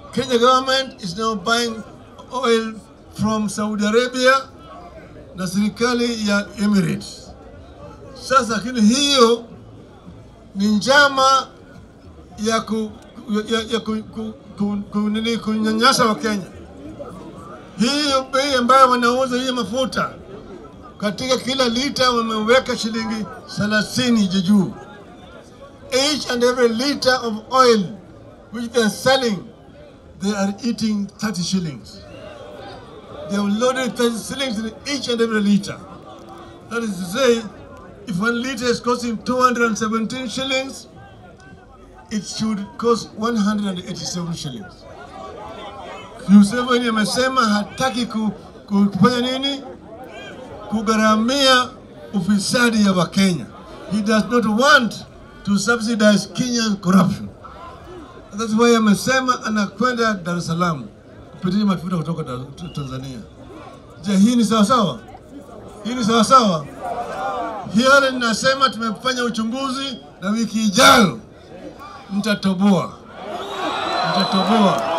Kenya government is now buying oil from Saudi Arabia na serikali ya Emirates. Sasa lakini hiyo ni njama ya ku, ya, ya ku, ku, ku, ku, nini kunyanyasa wa Kenya. Hiyo bei ambayo wanauza hii mafuta katika kila lita wameweka shilingi 30 juu. Each and every liter of oil which they are selling, they are eating 30 shillings. They have loaded 30 shillings in each and every liter. That is to say, if one liter is costing 217 shillings, it should cost 187 shillings. Museveni amesema hataki ku, ku, kufanya nini? Kugharamia ufisadi ya Wakenya. He does not want to subsidize Kenyan corruption. That's why amesema anakwenda Dar es Salaam kupitia mafuta kutoka Dar- Tanzania. Je, hii ni sawasawa? Hii ni sawasawa? Hiyo ninasema tumefanya uchunguzi na wiki ijayo mtatoboa, mtatoboa.